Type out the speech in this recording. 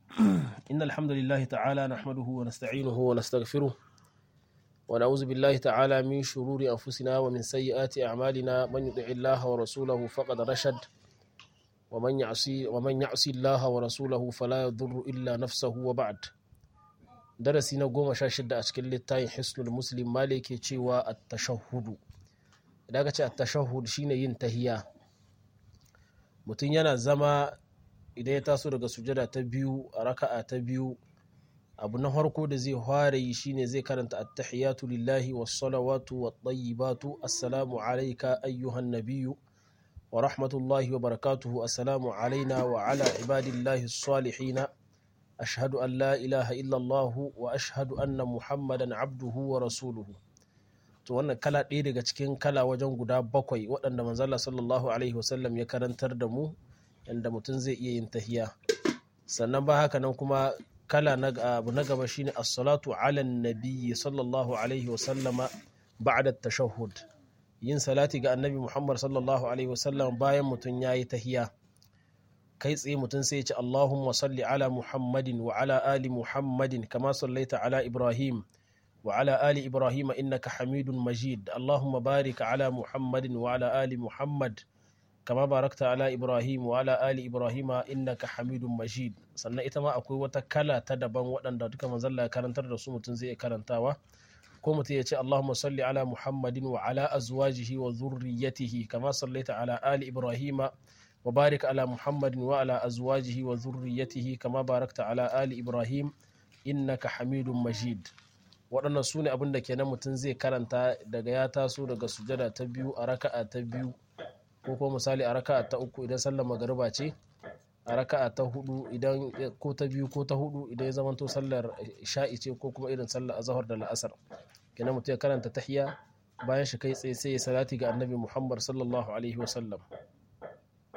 إن الحمد لله تعالى نحمده ونستعينه ونستغفره ونعوذ بالله تعالى من شرور أنفسنا ومن سيئات أعمالنا من يطع الله ورسوله فقد رشد ومن يعصي ومن يعصي الله ورسوله فلا يضر إلا نفسه وبعد darasi na goma sha shida a cikin littafin hisnul muslim mali ke cewa at-tashahhudu idan ka ce at-tashahhud shine yin tahiya mutum yana zama idan ya taso daga sujada ta biyu a raka'a ta biyu abu na farko da zai fara yi shine zai karanta at-tahiyatu lillahi was-salawatu wat-tayyibatu assalamu alayka ayyuhan nabiyyu wa rahmatullahi wa barakatuhu assalamu alaina wa ala ibadillahi as-salihin ashhadu an la ilaha illallah wa ashhadu anna muhammadan abduhu wa rasuluhu to wannan kala ɗaya daga cikin kala wajen guda bakwai waɗanda manzala sallallahu alaihi wasallam ya karantar da mu yadda mutum zai iya yin tahiya sannan ba haka nan kuma kala na abu na gaba shine as-salatu ala nabiyyi sallallahu alaihi wasallama ba'da tashahhud yin salati ga annabi muhammad sallallahu alaihi wasallam bayan mutum yayi tahiya kai tsaye mutum sai ya ce Allahumma salli ala Muhammadin wa ala ali Muhammadin kama sallaita ala Ibrahim wa ala ali Ibrahim innaka Hamidun Majid Allahumma barik ala Muhammadin wa ala ali Muhammad kama barakta ala Ibrahim wa ala ali Ibrahim innaka Hamidun Majid sannan ita ma akwai wata kala ta daban waɗanda duka manzalla ya karantar da su mutum zai karantawa ko mutum ya ce Allahumma salli ala Muhammadin wa ala azwajihi wa zurriyatihi kama sallaita ala ali Ibrahim وبارك على محمد وعلى أزواجه وذريته كما باركت على آل إبراهيم إنك حميد مجيد waɗannan su ne abin da kenan mutum zai karanta daga ya taso daga sujada ta biyu a raka'a ta biyu ko kuma misali a raka'a ta uku idan sallar magariba ce a raka'a ta hudu idan ko ta biyu ko ta hudu idan ya zamanto sallar sha'i ce ko kuma irin sallar azhar da la'asar kenan mutum ya karanta tahiya bayan shi kai tsaye sai ya salati ga annabi muhammad sallallahu alaihi wasallam